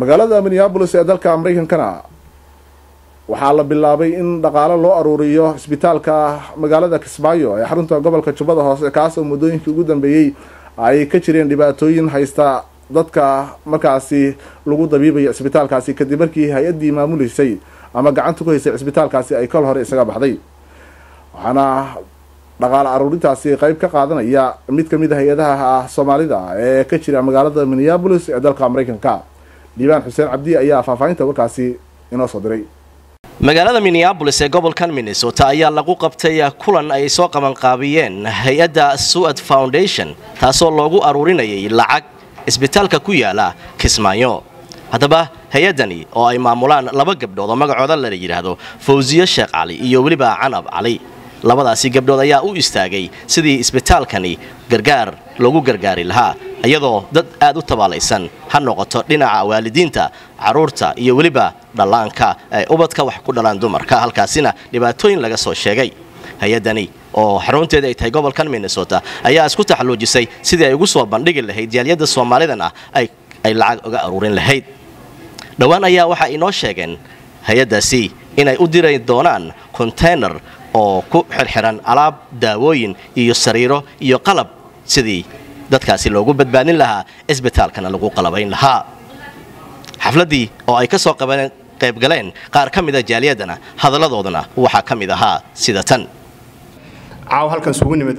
magaalada minneabolis ee dalka maraykankana waxaa la bilaabay in dhaqaalo loo aruuriyo isbitaalka magaalada kismaayo ee xarunta gobolka jubbada hoose kaas oo muddooyinkii ugu dambeeyey ay ka jireen dhibaatooyin haysta dadka markaasi lagu dabiibayo isbitaalkaasi kadib markii hay-addii maamuleysay ama gacanta ku haysay cisbitaalkaasi ay kol hore isaga baxday waxaana dhaqaale aruurintaasi qeyb ka qaadanaya mid kamid a hay-adaha soomaalida ee ka jira magaalada minneabolis ee dalka maraykanka diibaan xuseen cabdi ayaa faahfaahinta warkaasi inoo soo diray magaalada minneabolis ee gobolkan minnesota ayaa lagu qabtay kulan ay soo qabanqaabiyeen hay-adda suad foundation taasoo loogu aruurinayay lacag isbitaalka ku yaala kismaayo haddaba hay-addani oo ay maamulaan laba gabdhood oo magacooda la yidhaahdo fawsiye sheekh cali iyo weliba canab cali labadaasi gabdhood ayaa u istaagay sidii isbitaalkani gargaar loogu gargaari lahaa iyadoo dad aad u tabaalaysan ha noqoto dhinaca waalidiinta carruurta iyo weliba dhallaanka ay ubadka wax ku dhalaan dumarka halkaasina dhibaatooyin laga soo sheegay hay-addani oo xarunteeda ay tahay gobolkan minnesota ayaa isku taxalluujisay sidii ay ugu soo bandhigi lahayd jaaliyadda soomaalidan ah ay lacag uga aruurin lahayd dhowaan ayaa waxaa inoo sheegeen hay-addaasi inay u diri doonaan konteynar oo ku xirxiran alaab daawooyin iyo sariiro iyo qalab sidii dadkaasi loogu badbaadin lahaa isbitaalkana lagu qalabayn lahaa xafladdii oo ay ka soo qaybgaleen qaar ka mida jaaliyaddana hadalladoodana waxaa ka mid ahaa sida tan caaw halkan isugu nimid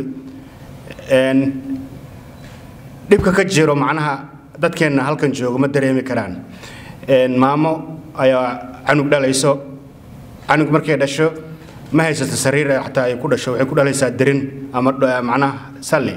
dhibka ka jiro macnaha dadkeenna halkan jooga ma dareemi karaan maamo ayaa canug dhalayso canug markay dhasho ma haysato sariir xataa ay ku dhasho waxay ku dhalaysaa derin ama macnaha salli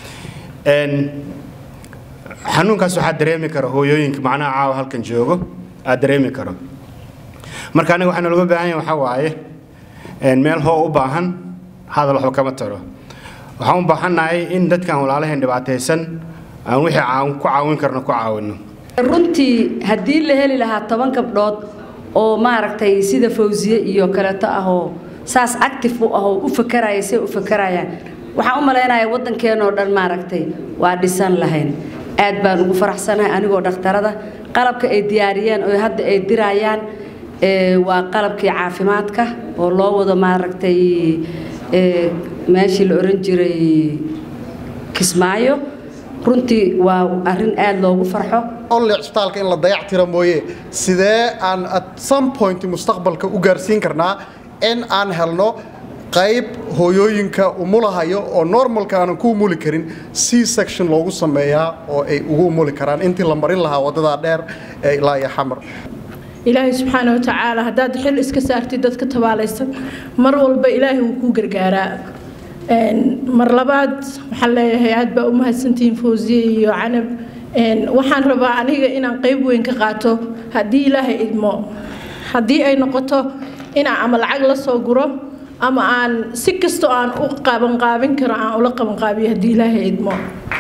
xanuunkaas waxaa dareemi kara hooyooyinka macnaha caawa halkan joogo aad dareemi karo marka aniga waxaana looga baahan yahay waxaa waaye meel hoo u baahan hadal waxba kama taro waxaan u baahannahay in dadkan walaalaheen dhibaataysan aan wixii ku caawin karno ku caawinno runtii haddii la heli lahaa toban gabdhood oo maaragtay sida fawsiye iyo kaleeto ahoo saas active u ahoo u fakaraya say u fakarayaan waxaan u malaynayaa waddankeenoo dhan maaragtay waa dhisan lahayn aad baan ugu faraxsanahay anigoo dhakhtarada qalabka ay diyaariyeen oo hadda ay dirayaan waa qalabkii caafimaadka oo loo wado maaragtay meeshii la oran jiray kismaayo runtii waa arrin aad loogu farxo only cisbitaalka in la dayac tira mooye sidee aan at some point mustaqbalka u gaarsiin karnaa in aan helno qayb hooyooyinka umulahayo oo normalka aanan ku umuli karin c section loogu sameeyaa oo ay ugu umuli karaan intii la marin lahaa waddadaa dheer ee ilaa iyo xamar ilaahay subxaana wa tacaala haddaad xil iska saartid dadka tabaalaysan mar walba ilaahay wuu kuu gargaaraa mar labaad waxaan leeyahay aad baa u mahadsantihiin fawsiye iyo canab waxaan rabaa aniga inaan qayb weyn ka qaato haddii ilaahay idmo haddii ay noqoto inaan ama lacag la soo guro ama aan si kastoo aan u qabanqaabin karo aan ula qabanqaabiyo haddii ilaahay idmo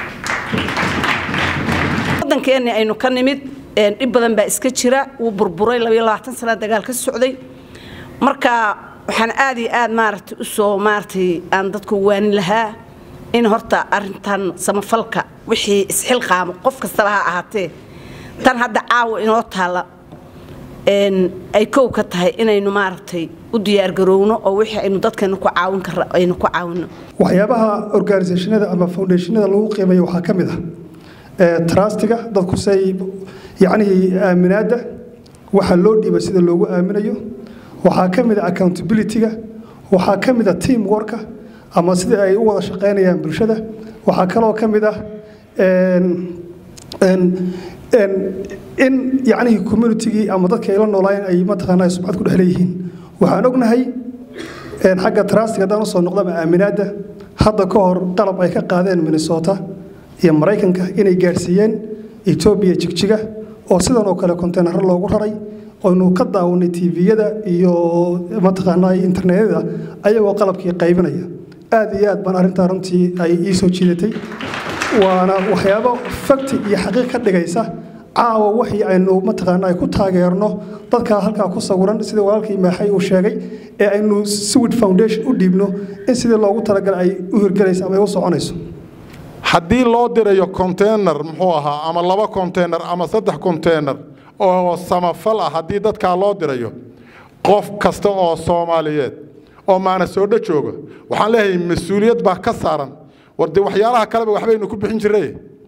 waddankeenni aynu ka nimid dhib badan baa iska jira wuu burburay sana dagaal ka socday marka waxaan aad iyo aad maaragtay u soo maaragtay aan dadku waanin lahaa in horta arrintan samafalka wixii isxilqaamo qof kastaba ha ahaatee tan hadda caawa inoo taalla ay kow ka tahay inaynu maaragtay u diyaargarowno oo wixii aynu dadkeena ku caawin kara aynu ku caawinno waxyaabaha organisationada ama foundationada lagu qiimeeyo waxaa ka mid ah trustiga dadku say yacnii aaminaadda waxa loo dhiiba sida loogu aaminayo waxaa ka mid a accountability-ga waxaa ka mid a team worka ama sida ay u wada shaqaynayaan bulshada waxaa kaloo ka mid ah in yacnihii communitygii ama dadka ay la noolaayeen ay mataqaanaa subcad ku dhex leeyihiin waxaan ognahay xagga trustiga haddaan usoo noqdaba aaminaadda hadda ka hor qalab ay ka qaadeen minnesota iyo maraykanka inay gaadhsiiyeen etoobiya jigjiga oo sidan oo kale konteynaro loogu raray oynu ka daawanay tviyada iyo mataqaanaa internetyada ayagoo qalabkii qaybinaya aad iyo aad baan arrintaa runtii ay ii soo jiidatay waana waxyaabo fakti iyo xaqiiq ka dhigaysa caawa waxii aynu mataqaanaa ku taageerno dadkaa halkaa ku sawiran sidii walaalkii maaxay uu sheegay ee aynu swid foundation u dhiibno in sidii loogu talagalay ay u hirgelayso ama ay u soconayso haddii loo dirayo konteynar muxuu ahaa ama laba konteynar ama saddex konteynar oo samafal ah haddii dadkaa loo dirayo qof kasta oo soomaaliyeed oo maana soodho jooga waxaan leeyahay mas-uuliyad baa ka saaran war dee waxyaalaha kaleba waxbaynu ku bixin jirray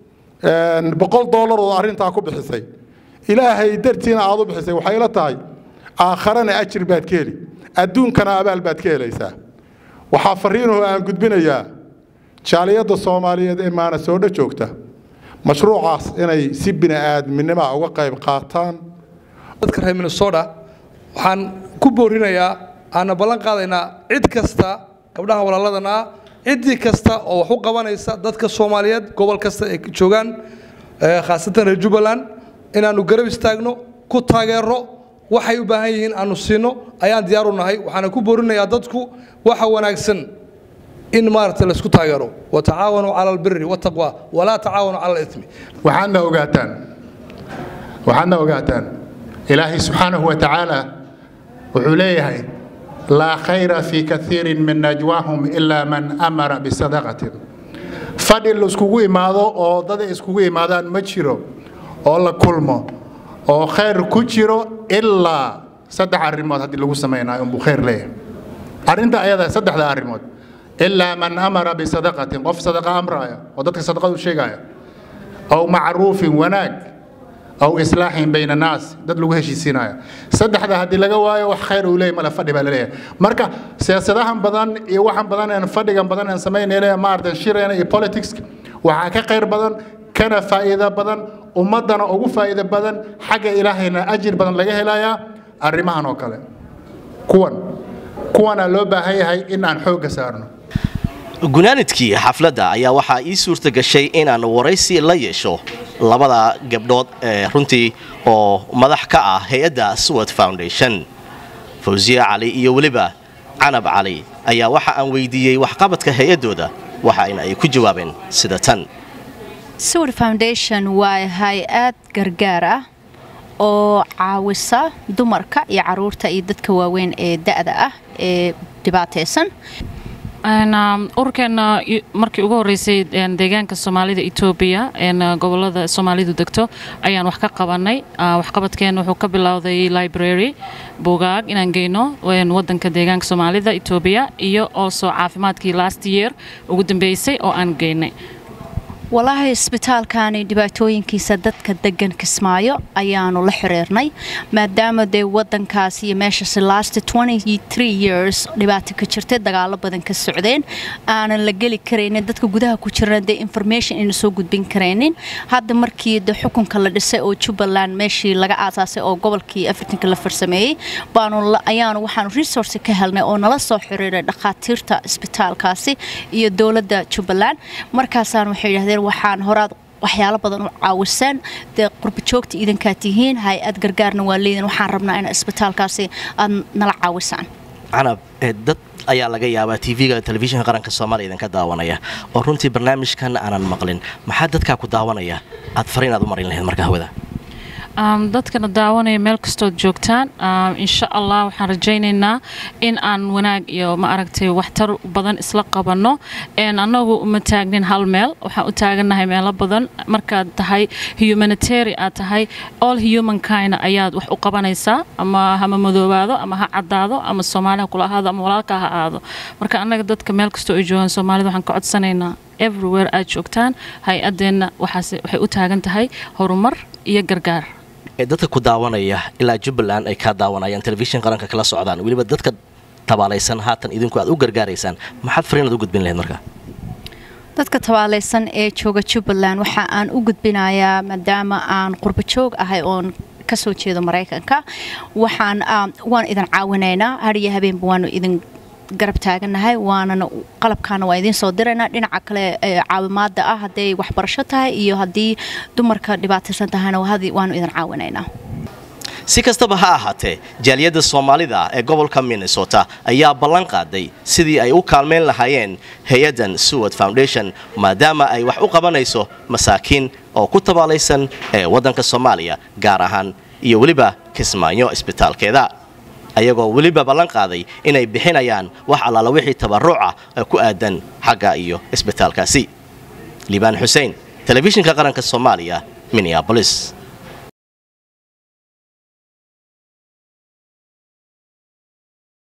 boqol dollar oo arrintaa ku bixisay ilaahay dartiina aad u bixisay waxay la tahay aakharana ajir baad ka heli adduunkana abaal baad ka helaysaa waxaa fariinoo aan gudbinayaa jaaliyadda soomaaliyeed ee maana soodho joogta mashruucaas inay si bini'aadminima uga qayb qaataan dadka reer minnesota waxaan ku boorinayaa aana ballan qaadaynaa cid kasta gabdhaha walaaladana ah ciddii kasta oo wax u qabanaysa dadka soomaaliyeed gobol kasta ay joogaan khaasatan reer jubbaland inaannu garab istaagno ku taageero waxay u baahan yihiin aanu siino ayaan diyaar u nahay waxaana ku boorinayaa dadku waxa wanaagsan in maaragta laysku taageero watacaawanuu cala albiri wataqwa walaa tacaawanu cala alitmi waxaadna ogaataan waxaadna ogaataan ilaahay subxaanahu wa tacaala wuxuu leeyahay laa khayra fii kaiirin min najwaahum ilaa man amara bisadaqatin fadhi laiskugu imaado oo dad iskugu imaadaan ma jiro oo la kulmo oo khayr ku jiro ilaa saddex arrimood haddii lagu samaynayo unbuu khayr leeyahay arrinta ayada saddexda arrimood ilaa man amara bisadaqatin qof sadaqa amraya oo dadka sadaqadu sheegaya aw macruufin wanaag aw islaaxin bayna naas dad lagu heshiisiinayo saddexda haddii laga waayo wax khayr uu leeyahy male fadhi baa laleeyahay marka siyaasadahan badan iyo waxan badan een fadhigan badan een samaynayna maaratan shirayna iyo politics waxaa ka khayr badan kana faa'iido badan ummaddana ugu faa'iido badan xagga ilaahayna ajir badan laga helayaa arrimahan oo kale kuwan kuwana loo baahan yahay in aan xoogga saarno gunaanidkii xafladda ayaa waxaa ii suurta gashay inaan waraysi la yeesho labada gabdhood ee runtii oo madax ka ah hay-adda suwad foundation fawsiye cali iyo weliba canab cali ayaa waxa aan weydiiyey waxqabadka hay-addooda waxaana ay ku jawaabeen sida tan sawir foundation waa hay-ad gargaar ah oo caawisa dumarka iyo caruurta iyo dadka waaweyn ee da'da ah ee dhibaataysan ururkeena markii ugu horeysay deegaanka soomaalida etoobiya gobolada soomaalidu degto ayaan wax ka qabanay waxqabadkeena wuxuu ka bilowday library bugaag inaan geyno wadanka deegaanka soomaalida etoobiya iyo also caafimaadkii last year ugu dambeysay oo aan geynay walaahi isbitaalkani dhibaatooyinkiisa dadka degan kismaayo ayaanu la xiriirnay maadaama dee wadankaas iyo meeshaas last years dhibaato ka jirtay dagaalo badan ka socdeen aanan la geli karaynin dadka gudaha ku jirana dee information ayna soo gudbin karaynin hadda markii de xukunka la dhisay oo jubbaland meeshii laga aasaasay oo gobolkii afritanka la farsameeyey baanu ayaanu waxaanu resource ka helnay oo nala soo xiriiray dhakhaatiirta isbitaalkaasi iyo dowladda jubbaland markaasaan waxay yidhahdeen waxaan horaad waxyaalo badan u caawisaan dee qurbajoogta iidankaa tihiin hay-ad gargaarna waa leedin waxaan rabnaa in isbitaalkaasi aad nala caawisaan canab dad ayaa laga yaabaa tv-ga telefishinka qaranka soomaaliya idinka daawanaya oo runtii barnaamijkan aanan maqlin maxaa dadkaa ku daawanaya aad fariin aad u marin lahayd marka hawada dadkana daawanaya meel kastood joogtaan insha allah waxaan rajaynaynaa in aan wanaag iyo ma aragtay waxtar badan isla qabanno annagu uma taagnin hal meel waxaan u taagannahay meelo badan markaad tahay humanitary aad tahay all humankind ayaad wax u qabanaysaa ama hama madoobaado ama ha caddaado ama soomaaliha kula ahaado ama walaalka ha ahaado marka annaga dadka meel kastoo ay joogaan soomaalida waxaan ka codsanaynaa everywhere aad joogtaan hay-adeenna waxay u taagan tahay horumar iyo gargaar dadka ku daawanaya ilaa jubbaland ay kaa daawanayaan telefishin qaranka kala socdaan weliba dadka tabaalaysan haatan idinku aad u gargaaraysaan maxaad fariinaad u gudbin lahayd marka dadka tabaalaysan ee jooga jubbaland waxa aan u gudbinayaa maadaama aan qurbajoog ahay oon kasoo jeedo maraykanka waxaan waan idin caawinaynaa hariyo habeenba waanu idin garab taaganahay waanana qalabkaana waa idiin soo diraynaa dhinaca kale caawimaada ah hadday waxbarasho tahay iyo haddii dumarka dhibaataysan tahayna waanu idin caawinaynaa si kastaba ha ahaatee jaaliyadda soomaalida ee gobolka minnesota ayaa ballan qaaday sidii ay u kaalmayn lahaayeen hay-addan suwad foundation maadaama ay wax u qabanayso masaakiin oo ku tabaalaysan ee waddanka soomaaliya gaar ahaan iyo weliba kismaayo isbitaalkeeda ayagoo weliba ballan qaaday inay bixinayaan wax allaala wixii tabarruuca ee ku aadan xagga iyo isbitaalkaasi liibaan xuseen telefishinka qaranka soomaaliya minneabolis